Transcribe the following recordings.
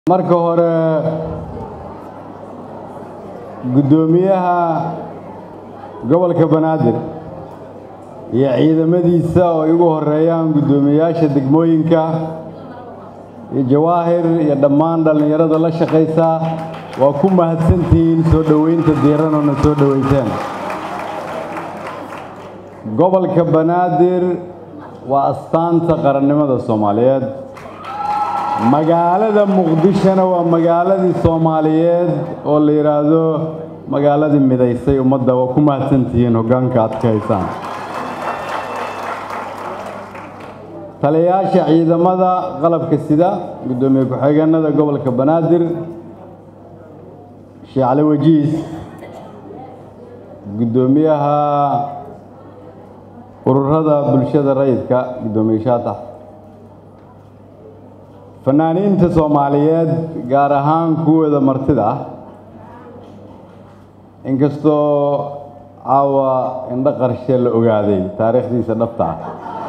marka hore guddoomiyaha gobolka banaadir iyo ciidamadiisa oo ay ugu horeeyaan guddoomiyayaasha degmooyinka iyo jawaahir iyo dhammaan dhallinyarada la shaqaysa waa ku mahadsantihiin soo dhoweynta diiranona soo dhoweyseen gobolka banaadir waa astaanta qarannimada soomaaliyeed magaalada muqdishona waa magaaladii soomaaliyeed oo la yidhaahdo magaaladii midaysay ummadda waa ku mahadsantihiin hoggaanka aad ka haysaan taliyayaasha ciidamada qalabka sida guddoomiye ku-xigeenada gobolka banaadir sheekh cali wajiis guddoomiyaha ururada bulshada rayidka guddoomiye shaatax fanaaniinta soomaaliyeed gaar ahaan kuwooda martida ah inkastoo caawa indho qarshe la ogaaday taariikhdiisa dhabta ah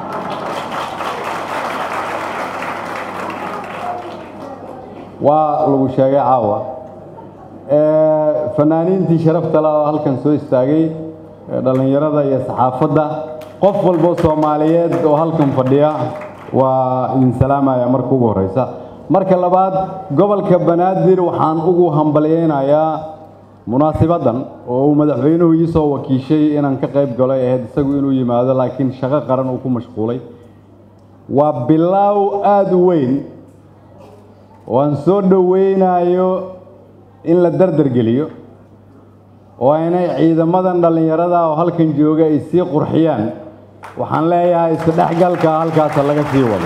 waa lagu sheegay caawa fanaaniintii sharafta le oo halkan soo istaagay dhallinyarada iyo saxaafadda qof walbo soomaaliyeed oo halkan fadhiya waa idin salaamaya marka ugu horeysa marka labaad gobolka banaadir waxaan ugu hambalyeynayaa munaasibaddan oo uu madaxweynuhu ii soo wakiishay inaan ka qayb galo ay ahayd isagu inuu yimaado laakiin shaqo qaran uu ku mashquulay waa bilaaw aada u weyn oo aan soo dhoweynayo in la dardargeliyo oo inay ciidamadan dhallinyarada oo halkan jooga ay sii qurxiyaan waxaan leeyahay isdhexgalka halkaasa laga sii wado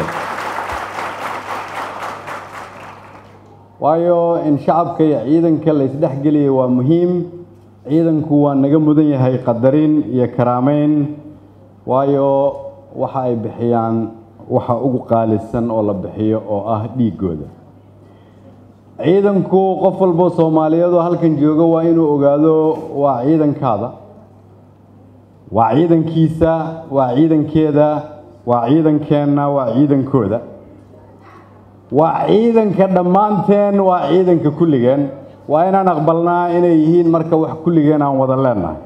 waayo in shacabka iyo ciidanka la isdhexgeliyay waa muhiim ciidanku waa naga mudan yahay qadarin iyo karaameyn waayo waxa ay bixiyaan waxa ugu qaalisan oo la bixiyo oo ah dhiiggooda ciidanku qof walbo soomaaliyeed oo halkan jooga waa inuu ogaado waa ciidankaada waa ciidankiisa waa ciidankeeda waa ciidankeenna waa ciidankooda waa ciidanka dhammaanteen waa ciidanka kulligeen waa inaan aqbalnaa inay yihiin marka wax kulligeen aan wada leennahay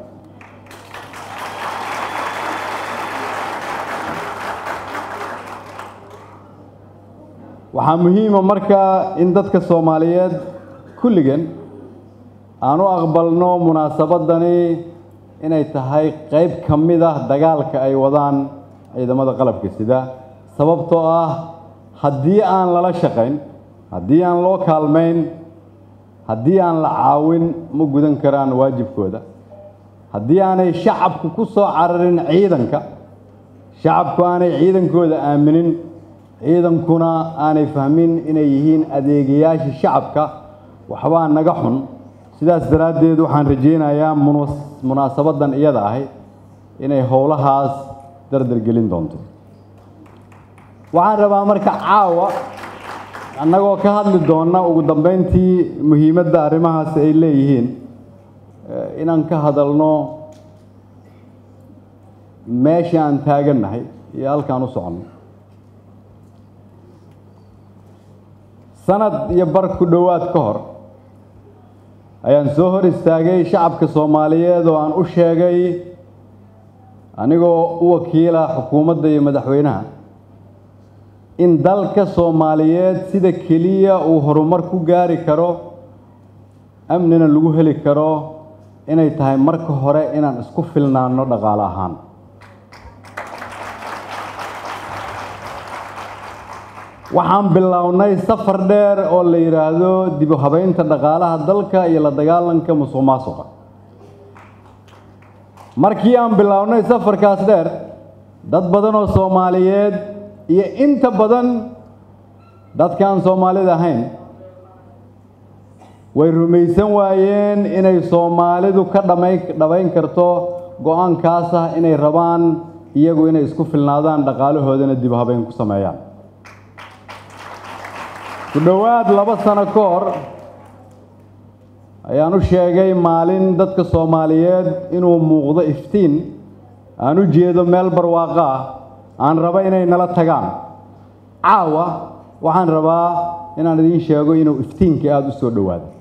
waxaa muhiima marka in dadka soomaaliyeed kulligeen aan u aqbalno munaasabadani inay tahay qayb ka mid ah dagaalka ay wadaan ciidamada qalabka sida sababtoo ah haddii aan lala shaqayn haddii aan loo kaalmayn haddii aan la caawin ma gudan karaan waajibkooda haddii aanay shacabku ku soo cararin ciidanka shacabku aanay ciidankooda aaminin ciidankuna aanay fahmin inay yihiin adeegayaasha shacabka waxbaa naga xun sidaas daraaddeed waxaan rajaynayaa munaasabaddan iyada ahay inay howlahaas dardargelin doonto waxaan rabaa marka caawa annagoo ka hadli doonna ugu dambeyntii muhiimadda arrimahaas ay leeyihiin inaan ka hadalno meesha aan taagannahay iyo halkaan u soconno sanad iyo bar ku dhowaad ka hor ayaan soo hor istaagay shacabka soomaaliyeed oo aan u sheegay anigoo u wakiila xukuumadda iyo madaxweynaha in dalka soomaaliyeed sida keliya uu horumar ku gaari karo amnina lagu heli karo inay tahay marka hore inaan isku filnaano dhaqaale ahaan waxaan bilownay safar dheer oo la yidhaahdo dib u habeynta dhaqaalaha dalka iyo la dagaalanka musuq maasuqa markii aan bilownay safarkaas dheer dad badan oo soomaaliyeed iyo inta badan dadkaan soomaalida ahayn way rumaysan waayeen inay soomaalidu ka dhamay dhabayn karto go-aankaas ah inay rabaan iyagu inay isku filnaadaan dhaqaalahoodana dib u habeyn ku sameeyaan ku dhowaad laba sano ka hor ayaan u sheegay maalin dadka soomaaliyeed inuu muuqdo iftiin aan u jeedo meel barwaaqo ah aan raba inay nala tagaan caawa waxaan rabaa inaan idiin sheego inuu iftiinkii aada u soo dhowaaday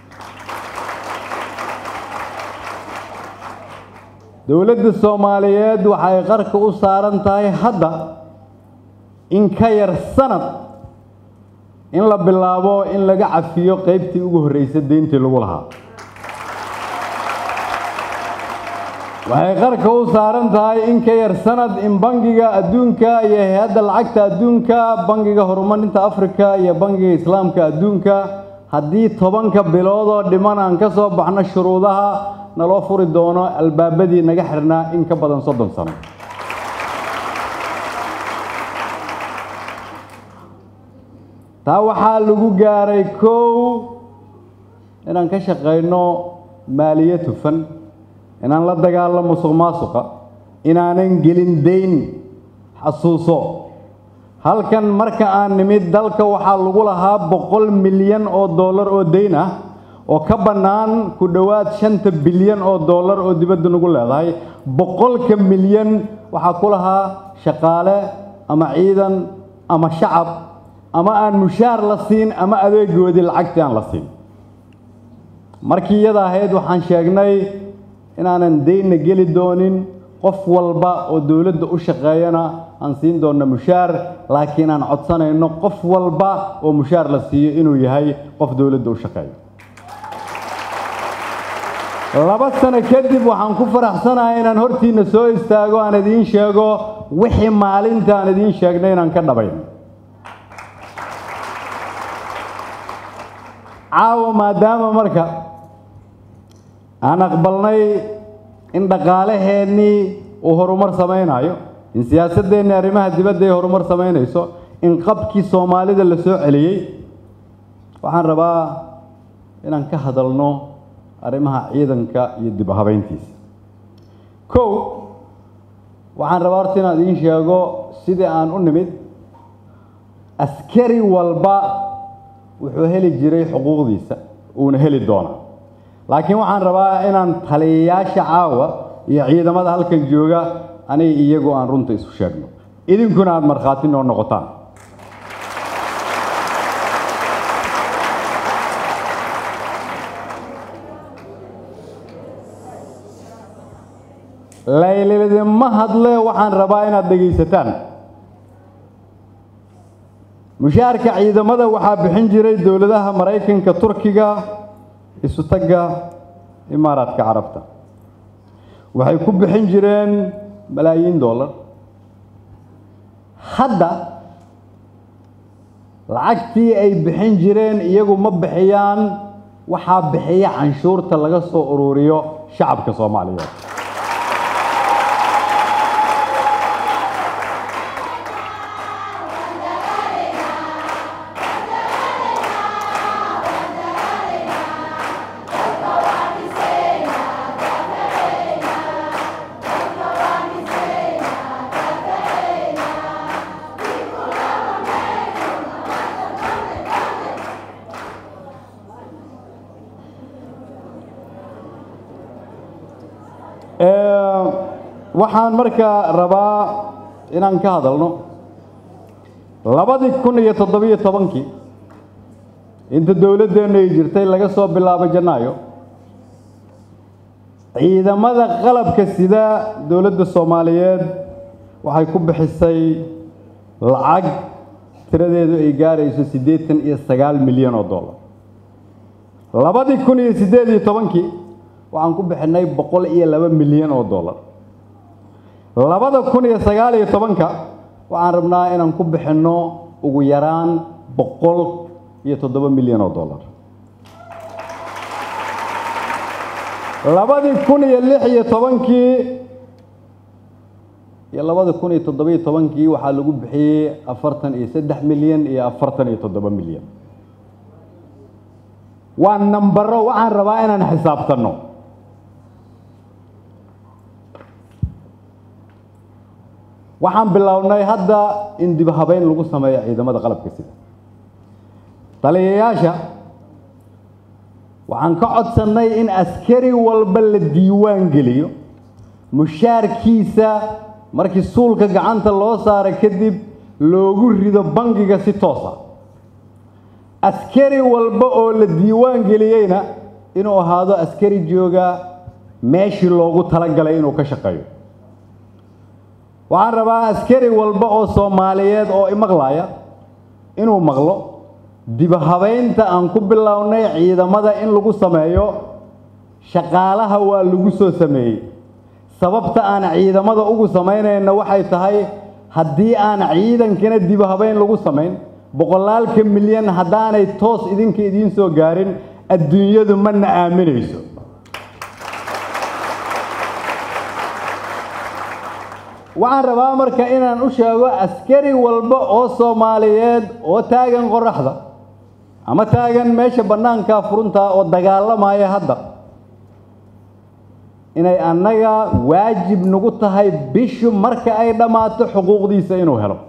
dowladda soomaaliyeed waxay qarka u saaran tahay hadda in ka yar sanad in la bilaabo in laga cafiyo qeybtii ugu horreysay deyntii lagu lahaa waxay qarka u saaran tahay in ka yar sanad in bangiga adduunka iyo hay-adda lacagta adduunka bangiga horumarinta afrika iyo bangiga islaamka adduunka haddii tobanka bilood oo dhiman aan ka soo baxno shuruudaha naloo furi doono albaabadii naga xirnaa in ka badan soddon sano taa waxaa lagu gaaray kow inaan ka shaqayno maaliyad hufan inaan la dagaalamo musuq maasuqa inaanan gelin dayn xasuuso halkan marka aan nimid dalka waxaa lagu lahaa boqol milyan oo dollar oo dayn ah oo ka bannaan ku dhowaad shanta bilyan oo dollar oo dibadda nagu leedahay boqolka milyan waxaa ku lahaa shaqaale ama ciidan ama shacab ama aan mushaar la siin ama adeegoodii lacagtii aan la siin markii iyada ahayd waxaan sheegnay inaanan daynna geli doonin qof walba oo dowladda u shaqeeyana aan siin doonno mushaar laakiin aan codsanayno qof walba oo mushaar la siiyo inuu yahay qof dowladda u shaqeeya laba sano kadib waxaan ku faraxsanahay inaan hortiinna soo istaago aan idiin sheego wixii maalinta aan idiin sheegnay inaan ka dhabayn caawa maadaama marka aan aqbalnay in dhaqaalaheennii uu horumar samaynayo in siyaasaddeennii arrimaha dibadda ay horumar samaynayso in qabkii soomaalida la soo celiyey waxaan rabaa inaan ka hadalno arrimaha ciidanka iyo dib u habayntiisa kow waxaan rabaa horta inaan idiin sheego sidii aan u nimid askari walba wuxuu heli jiray xuquuqdiisa uuna heli doonaa laakiin waxaan rabaa inaan taliyayaasha caawa iyo ciidamada halkan jooga aniga iyagu aan runta isu sheegno idinkuna aada markhaati noo noqotaan laylidima hadle waxaan rabaa inaad dhegaysataan mushaarka ciidamada waxaa bixin jiray dowladaha maraykanka turkiga isu tagga imaaraadka carabta waxay ku bixin jireen malaayiin dollar hadda lacagtii ay bixin jireen iyagu ma bixiyaan waxaa bixiya canshuurta laga soo ururiyo shacabka soomaaliyeed waxaan markaa rabaa inaan ka hadalno labadii kun iyo toddobiyo tobankii inta dowladdeennu ay jirtay laga soo bilaabo janaayo ciidamada qalabka sida dowladda soomaaliyeed waxay ku bixisay lacag tiradeedu ay gaarayso siddeetan iyo sagaal milyan oo dollar labadii kun iyo siddeed iyo tobankii waxaan ku bixinay boqol iyo laba milyan oo dollar labada kun iyo sagaal iyo tobanka waxaan rabnaa inaan ku bixinno ugu yaraan boqol iyo toddoba milyan oo dollar labadii kun iyo lix iyo tobankii iyo labada kun iyo toddobiyo tobankii waxaa lagu bixiyey afartan iyo saddex milyan iyo afartan iyo toddoba milyan waa nambaro waxaan rabaa inaan xisaabtanno waxaan bilownay hadda in dib habeyn lagu sameeyo ciidamada qalabka sida taliyayaasha waxaan ka codsannay in askari walba la diiwaan geliyo mushaarkiisa markii suulka gacanta loo saara kadib loogu rido bangiga si toosa askari walba oo la diiwaan geliyeyna inuu ahaado askari jooga meeshii loogu talagalay inuu ka shaqeeyo waxaan rabaa askari walba oo soomaaliyeed oo imaqlaya inuu maqlo dibahabaynta aan ku bilownay ciidamada in lagu sameeyo shaqaalaha waa lagu soo sameeyey sababta aan ciidamada ugu samaynayna waxay tahay haddii aan ciidankana dibahabayn lagu samayn boqolaalka milyan haddaanay toos idinka idiin soo gaarin adduunyadu mana aaminayso waxaan rabaa marka inaan u sheego askari walba oo soomaaliyeed oo taagan qoraxda ama taagan meesha bannaanka furunta oo dagaalamaya hadda inay annaga waajib nagu tahay bishu marka ay dhammaato xuquuqdiisa inuu helo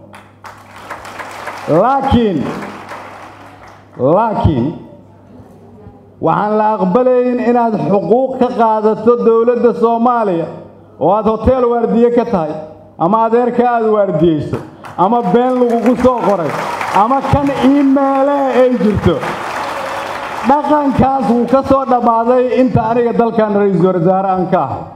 laakiin laakiin waxaan la aqbalayn inaad xuquuq ka qaadato dowladda soomaaliya oo aada hoteel waardiye ka tahay ama adeerka aada waardiyeyso ama been lagugu soo qoray ama kan iimeelehe ay jirto dhaqankaas wuu ka soo dhammaaday inta aniga dalkan ra-iisul wasaare aan ka ahay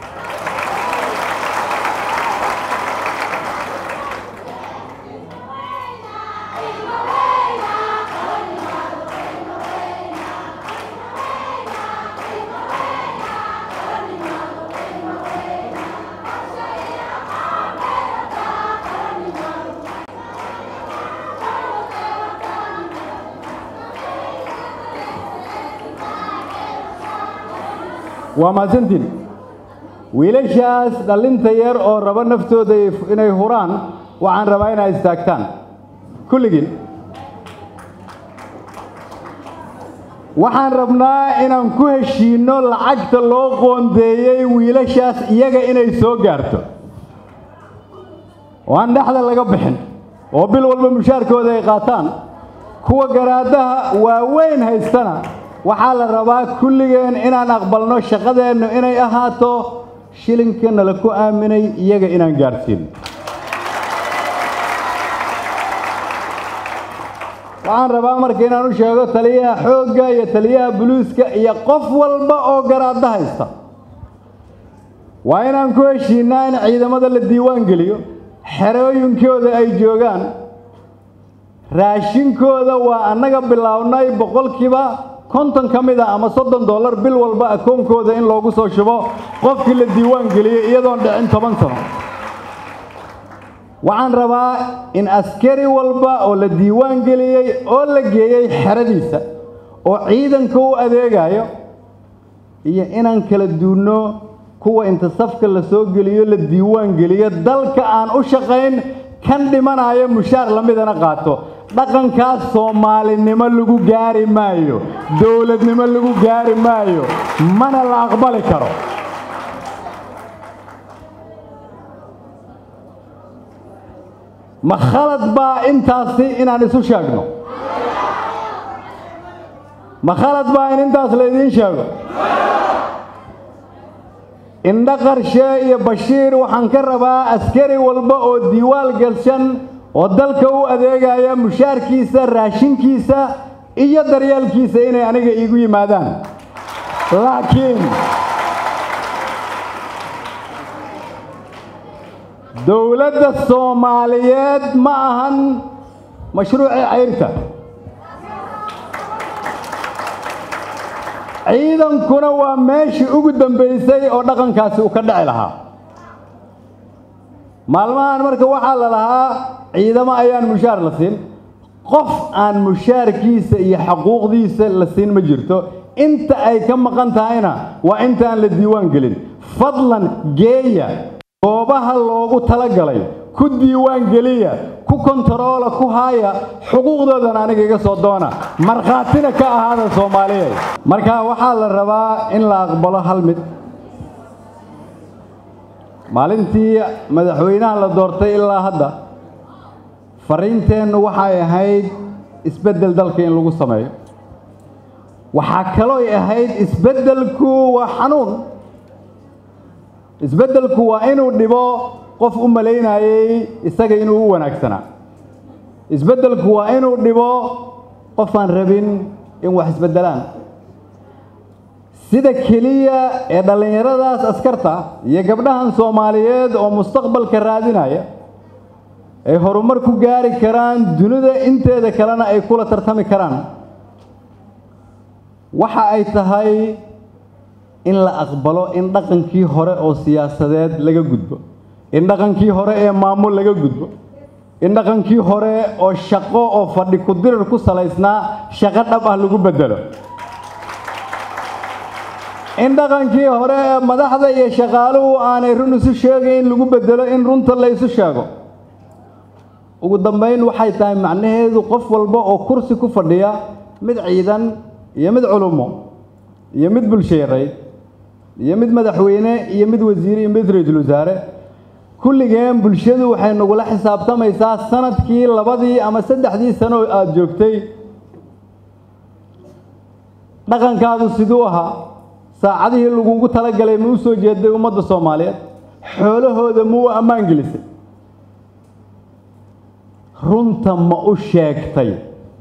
waa mahadsantiin wiilashaas dhallinta yar oo raba naftooda inay huraan waxaan rabaa inay istaagtaan kulligiin waxaan rabnaa inaan ku heshiinno lacagta loo qoondeeyey wiilashaas iyaga inay soo gaarto oo aan dhexda laga bixin oo bil walba mushaarkooda ay qaataan kuwa garaadaha waaweyn haystana waxaa la rabaa kulligeen inaan aqbalno shaqadeennu inay ahaato shilinka nala ku aaminay iyaga inaan gaadhsiin waxaan rabaa marka inaan u sheego taliyaha xoogga iyo taliyaha buluuska iyo qof walba oo garaadda haysta waa inaan ku heshiinaa in ciidamada la diiwaan geliyo xerooyinkooda ay joogaan raashinkooda waa annaga bilownay boqolkiiba konton ka mid a ama soddon dollar bil walba akoonkooda in loogu soo shubo qofkii la diiwaan geliyey iyadoon dhicin toban sano waxaan rabaa in askari walba oo la diiwaan geliyey oo la geeyey xeradiisa oo ciidanka u adeegayo iyo inaan kala duunno kuwa inta safka la soo geliyo la diiwaan geliyo dalka aan u shaqayn kan dhimanayo mushaar lamidana qaato dhaqankaas soomaalinimo lagu gaari maayo dowladnimo lagu gaari maayo mana la aqbali karo ma khalad baa intaasi inaan isu sheegno ma khalad baa in intaas laydiin sheego indho qarshe iyo bashiir waxaan ka rabaa askari walba oo diiwaal galshan oo dalka u adeegaya mushaarkiisa raashinkiisa iyo daryeelkiisa inay aniga iigu yimaadaan laakiin dowladda soomaaliyeed ma ahan mashruucii cayrta ciidankuna waa meeshii ugu dambaysay oo dhaqankaasi uu ka dhici lahaa maalmahan marka waxaa la lahaa ciidamo ayaan mushaar la siin qof aan mushaarkiisa iyo xaquuqdiisa la siin ma jirto inta ay ka maqan tahayna waa intaan la diiwaan gelin fadlan geeya goobaha loogu talagalay ku diiwaan geliya ku kontaroola ku haaya xuquuqdoodan aniga iga soo doona markhaatina ka ahaada soomaaliyeed marka waxaa la rabaa in la aqbalo hal mid maalintii madaxweynaha la doortay ilaa hadda fariinteennu waxay ahayd isbeddel dalka in lagu sameeyo waxaa kalooy ahayd isbeddelku waa xanuun isbeddelku waa inuu dhibo qof u malaynayey isaga inuu u wanaagsanaa isbeddelku waa inuu dhibo qof aan rabin in wax isbeddelaan sida keliya ee dhallinyaradaas askarta iyo gabdhahan soomaaliyeed oo mustaqbalka raadinaya ay horumar ku gaari karaan dunida inteeda kalena ay kula tartami karaan waxa ay tahay in la aqbalo in dhaqankii hore oo siyaasadeed laga gudbo in dhaqankii hore ee maamul laga gudbo in dhaqankii hore oo shaqo oo fadhi ku-dirir ku salaysnaa shaqo dhab ah lagu beddelo in dhaqankii hore ee madaxda iyo shaqaaluhu aanay run isu sheegayn lagu beddelo in runta la isu sheego ugu dambayn waxay tahay macnaheedu qof walba oo kursi ku fadhiya mid ciidan iyo mid culumo iyo mid bulsheereed iyo mid madaxweyne iyo mid wasiir iyo mid ra-iisul wasaare kulligeen bulshadu waxay nagula xisaabtamaysaa sanadkii labadii ama saddexdii sano aada joogtay dhaqankaadu siduu ahaa saacadihii lagugu talagalay ma u soo jeeday ummadda soomaaliyeed xoolahooda ma u ammaan gelisay runta ma u sheegtay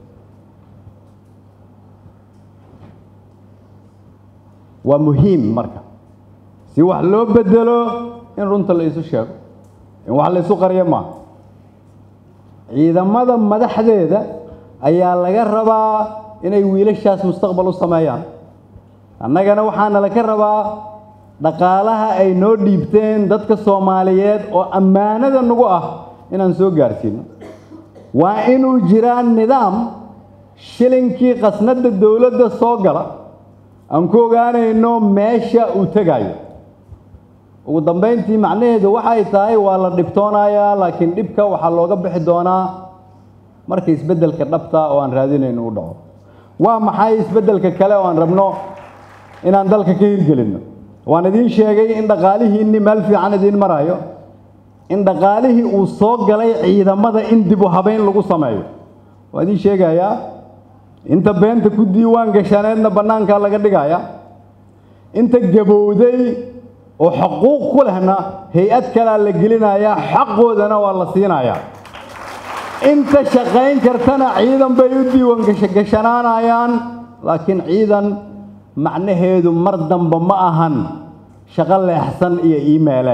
waa muhiim marka si wax loo bedelo in runta la isu sheego in wax la isu qaryo maaha ciidamada madaxdeeda ayaa laga rabaa inay wiilashaas mustaqbal u sameeyaan annagana waxaana laga rabaa dhaqaalaha ay noo dhiibteen dadka soomaaliyeed oo ammaanada nagu ah inaan soo gaarsiino waa inuu jiraa nidaam shilinkii khasnadda dowladda soo gala aan ku ogaanayno meesha uu tegayo ugu dambayntii macnaheedu waxay tahay waa la dhibtoonayaa laakiin dhibka waxaa looga bixi doonaa marka isbeddelka dhabta oo aan raadinayno u dhaco waa maxay isbeddelka kale oo aan rabno inaan dalka ka hirgelinno waan idiin sheegay in dhaqaalihiinni meel fiican idiin marayo in dhaqaalihii uu soo galay ciidamada in dib u habeyn lagu sameeyo waan idiin sheegayaa inta beenta ku diiwaan gashaneedna bannaankaa laga dhigaya inta gabowday oo xuquuq ku lehna hay-ad kalea la gelinayaa xaqoodana waa la siinayaa inta shaqayn kartana ciidan bay u diiwaan gashanaanayaan laakiin ciidan macnaheedu mar damba ma ahan shaqo leexsan iyo iimeele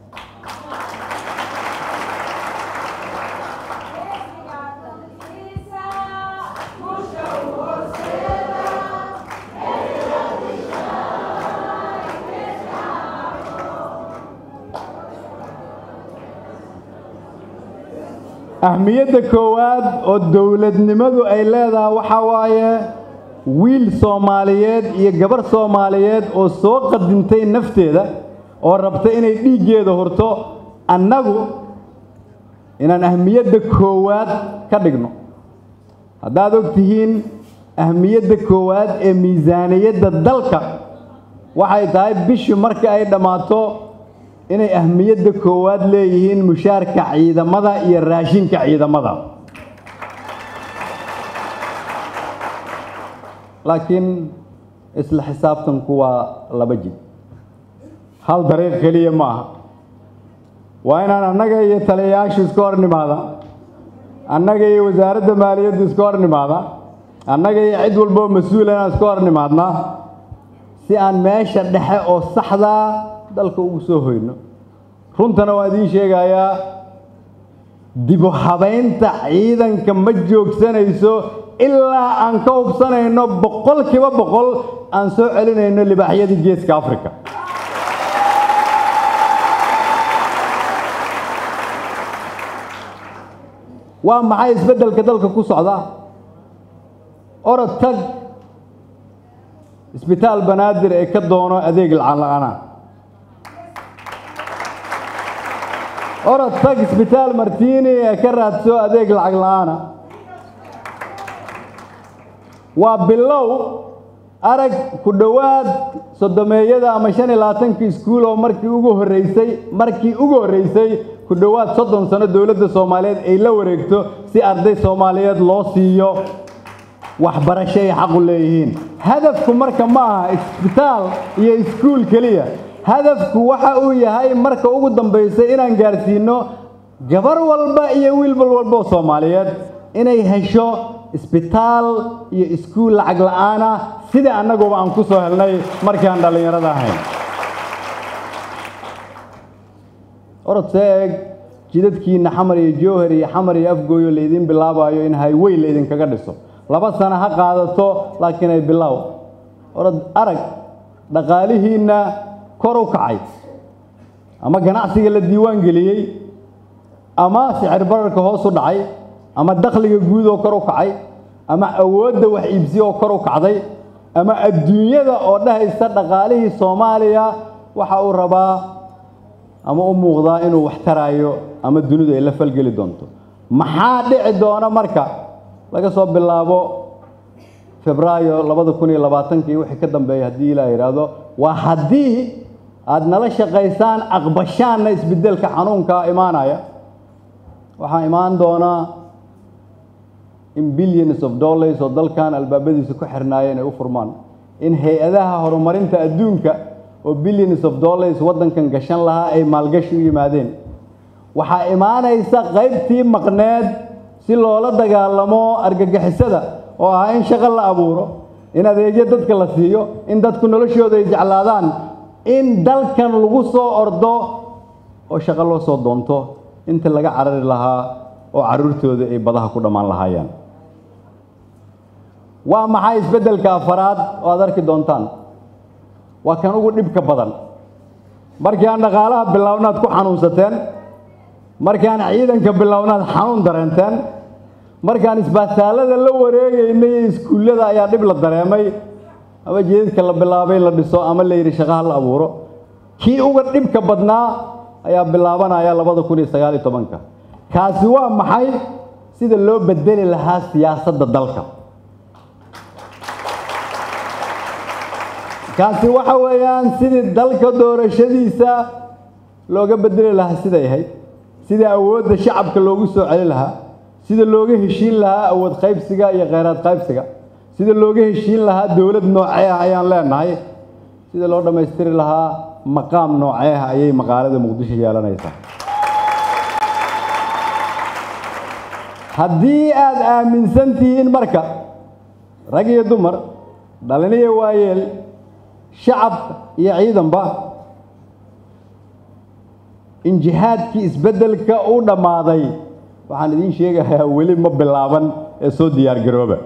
ahmiyadda koowaad oo dowladnimadu ay leedahay waxaa waaye wiil soomaaliyeed iyo gabarh soomaaliyeed oo soo qadintay nafteeda oo rabta inay dhiiggeeda hurto annagu inaan ahmiyadda koowaad ka dhigno haddaad og tihiin ahmiyadda koowaad ee miisaaniyadda dalka waxay tahay bishii marka ay dhammaato inay ahmiyadda koowaad leeyihiin mushaarka ciidamada iyo raashinka ciidamada laakiin isla xisaabtanku waa laba jid hal dariiq keliya ma aha waa inaan annaga iyo taliyayaashu iska hor nimaada annaga iyo wasaaradda maaliyaddu iska hor nimaada annaga iyo cid walboo mas-uula inaan iska hor nimaadnaa si aan meesha dhexe oo saxdaa dalka ugu soo hoyno runtana waan idiin sheegayaa dibu habaynta ciidanka ma joogsanayso ilaa aan ka hubsanayno boqol kiiba boqol aan soo celinayno libaaxyadii geeska africa waa maxay isbeddelka dalka ku socda orod tag isbitaal banaadir ee ka doono adeeg lacag la-ana orod tag isbitaal martiini ee ka raadso adeeg lacag la-aana waa bilow arag ku dhowaad soddomeeyada ama shan iyo labaatanka iskuul oo markii ugu horreysay markii ugu horreysay ku dhowaad soddon sano dowladda soomaaliyeed ay la wareegto si arday soomaaliyeed loo siiyo waxbarasho ay xaqu leeyihiin hadafku marka ma aha isbitaal iyo iskuul keliya hadafku waxa uu yahay marka ugu dambaysay inaan gaarsiino gabar walba iyo wiilbal walba oo soomaaliyeed inay hesho isbitaal iyo iskuul lacag la'aana sida annaguba aan ku soo helnay markii aan dhallinyarada ahayn orod see eeg jidadkiina xamar iyo jowhar iyo xamar iyo afgooyo laydiin bilaabayo in highway laydinkaga dhiso laba sano ha qaadato laakiin ay bilaaw orod arag dhaqaalihiinna kor u kacay ama ganacsiga la diiwaan geliyey ama sicir bararka hoos u dhacay ama dakhliga guud oo kor u kacay ama awoodda wax iibsi oo kor u kacday ama adduunyada oo dhahaysa dhaqaalihii soomaaliya waxa uu rabaa ama u muuqdaa inuu wax taraayo ama dunidu ay la falgeli doonto maxaa dhici doona marka laga soo bilaabo febraayo labada kun iyo labaatankii wixii ka dambeeya haddii ilaa yidhaahdo waa haddii aada nala shaqaysaan aqbashaanna isbedelka xanuunka imaanaya waxaa imaan doonaa in billions of dollars oo dalkan albaabadiisa ku xirnaayeen ay u furmaan in hay-adaha horumarinta adduunka oo billions of dollars waddankan gashan lahaa ay maalgashi u yimaadeen waxaa imaanaysa qaybtii maqneed si loola dagaalamo argagixisada oo ahaa in shaqo la abuuro in adeegyo dadka la siiyo in dadku noloshooda ay jeclaadaan in dalkan lagu soo ordo oo shaqo loo soo doonto inta laga carari lahaa oo carruurtooda ay badaha ku dhammaan lahaayeen waa maxay isbeddelka afaraad oo aad arki doontaan waa kan ugu dhibka badan markii aan dhaqaalaha bilownaad ku xanuunsateen markii aan ciidanka bilownaad xanuun dareenteen markaan isbitaalada la wareegaynay iyo iskuullada ayaa dhib la dareemay ama jeedadka la bilaabay in la dhiso ama la yidhi shaqaha la abuuro kii uga dhibka badnaa ayaa bilaabanaya labada kun iyo sagaal iyo tobanka kaasi waa maxay sida loo bedeli lahaa siyaasadda dalka kaasi waxa weeyaan sidii dalka doorashadiisa looga bedeli lahaa siday ahayd sida awoodda shacabka loogu soo celi lahaa sida looga heshiin lahaa awood qaybsiga iyo kheyraad qaybsiga sida looga heshiin lahaa dowlad noocee ah ayaan leenahay sida loo dhammaystiri lahaa maqaam noocee ah ayay maqaalada muqdisho yeelanaysaa haddii aada aaminsan tihiin marka rag iyo dumar dhaliniyo waayeel shacab iyo ciidanba in jihaadkii isbeddelka u dhammaaday waxaan idiin sheegayaa weli ma bilaaban ee soo diyaar garooba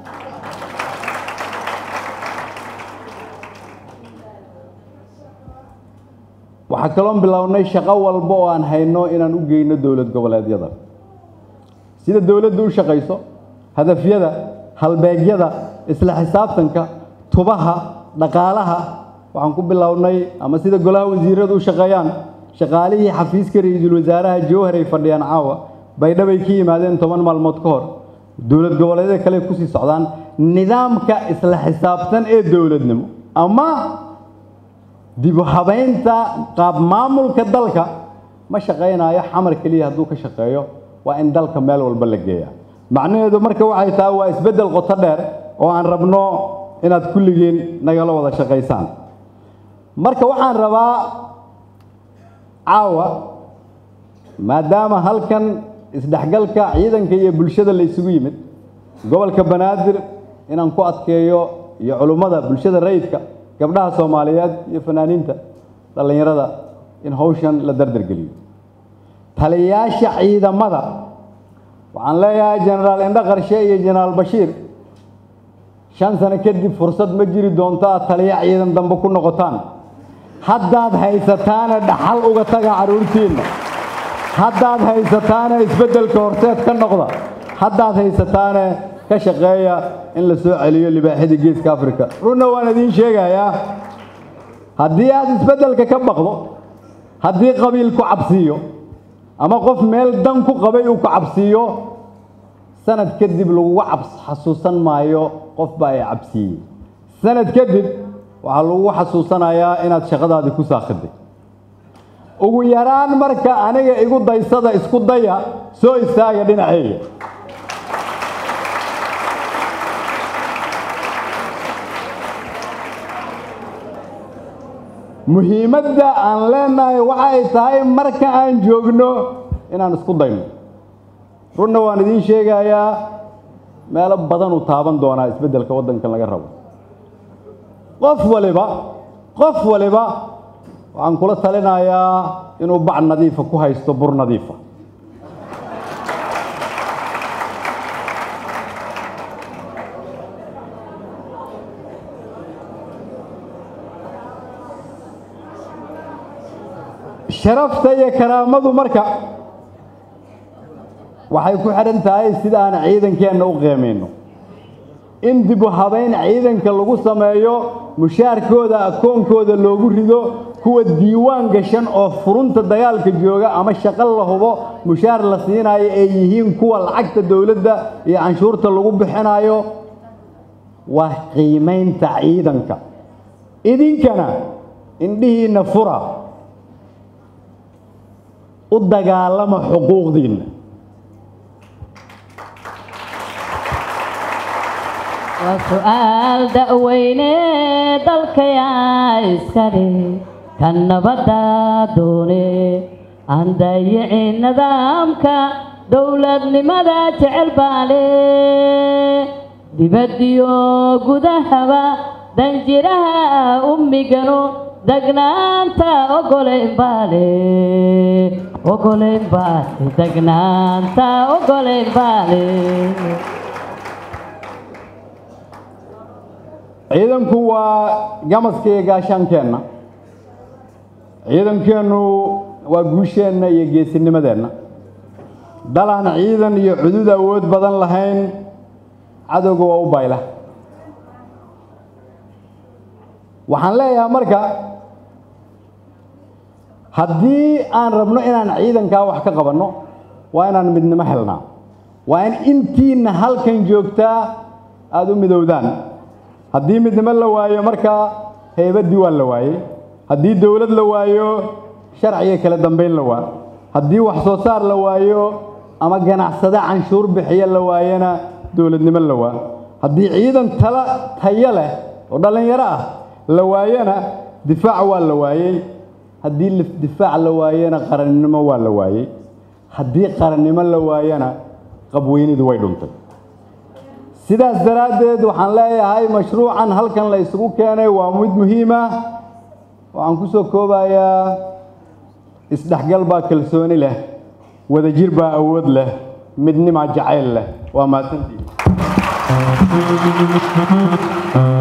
waxaa kaloon bilownay shaqo walba oo aan hayno inaan u geyno dowlad goboleedyada sida dowladdu u shaqayso hadafyada halbeegyada isla xisaabtanka tubaha dhaqaalaha waxaan ku bilownay ama sida golaha wasiiradu u shaqeeyaan shaqaalihii xafiiska ra-iisul wasaaraha jowhar ay fadhiyaan caawa baydhabay ka yimaadeen toban maalmood ka hor dowlad goboleedyada kale kusii socdaan nidaamka isla xisaabtan ee dowladnimo ama dibu habaynta qaab maamulka dalka ma shaqaynayo xamar keliya hadduu ka shaqeeyo waa in dalka meel walba la geeya macnaheedu marka waxay tahay waa isbeddel qoto dheer oo aan rabno inaad kulligiin nagala wada shaqaysaan marka waxaan rabaa caawa maadaama halkan isdhexgalka ciidanka iyo bulshada la isugu yimid gobolka banaadir inaan ku adkeeyo iyo culummada bulshada rayidka gabdhaha soomaaliyeed iyo fanaaniinta dhallinyarada in hawshan la dardargeliyo taliyayaasha ciidamada waxaan leeyahay jenaraal indho qarshe iyo jenaraal bashiir shan sano kadib fursad ma jiri doonto aad taliya ciidan dambe ku noqotaan haddaad haysataane dhaxal uga taga carruurtiinna haddaad haysataane isbeddelka horteed ka noqda haddaad haysataane ka shaqeeya in la soo celiyo libaaxida geeska africa runna waan idiin sheegayaa haddii aad isbeddelka ka baqdo haddii qabiil ku cabsiiyo ama qof meel dan ku qabay uu ku cabsiiyo sanad kadib laguga cabs xasuusan maayo qof baa ay cabsiiyey sanad kadib waxaa lagugu xasuusanayaa inaad shaqadaadii ku saakhiday ugu yaraan marka aniga igu daysada isku daya soo istaaga dhinaceyga muhiimadda aan leenahay waxay tahay marka aan joogno inaan isku dayno runna waan idiin sheegayaa meelo badan uu taaban doonaa isbeddelka waddankan laga rabo qof waliba qof waliba waxaan kula talinayaa inuu bac nadiifa ku haysto bur nadiifa sharafta iyo karaamadu marka waxay ku xidhan tahay sida aan ciidankeenna u qiimayno in dib u habayn ciidanka lagu sameeyo mushaarkooda akoonkooda loogu rido kuwa diiwaan gashan oo furunta dagaalka jooga ama shaqo la hubo mushaar la siinayo ay yihiin kuwa lacagta dowladda iyo canshuurta lagu bixinayo waa qiimaynta ciidanka idinkana indhihiinna fura u dagaalama xuquuqdiinna waa su'aal da'weyne dalkayaa iskale kan nabadda doone aan dayicin nidaamka dowladnimada jecel baale dibaddiyo gudahaba danjiraha ummigano degnaanta ogolayn baale ogolayn baale degnaanta ogolayn baale ciidanku waa gamaska iyo gaashaankeenna ciidankeennu waa guusheenna iyo geesinimadeenna dalaan ciidan iyo cudud awood badan lahayn cadowga waa u bayla waxaan leeyahay marka haddii aan rabno inaan ciidankaa wax ka qabanno waa inaan midnimo helnaa waa in intiinna halkan joogtaa aada u midowdaan haddii midnimo la waayo markaa haybaddii waa la waayey haddii dowlad la waayo sharciga kala dambayn la waa haddii wax soo saar la waayo ama ganacsade canshuur bixiya la waayona dowladnimo la waa haddii ciidan tala tayo leh oo dhallinyaro ah la waayona difaac waa la waayey haddii difaac la waayona qarannimo waa la waayey haddii qarannimo la waayona qabweynidu way dhuntay sidaas daraaddeed waxaan leeyahay mashruucan halkan la isugu keenay waa mid muhiim ah waxaan ku soo koobayaa isdhexgal baa kalsooni leh wadajir baa awood leh midnimaa jacayl leh waa mahadsantii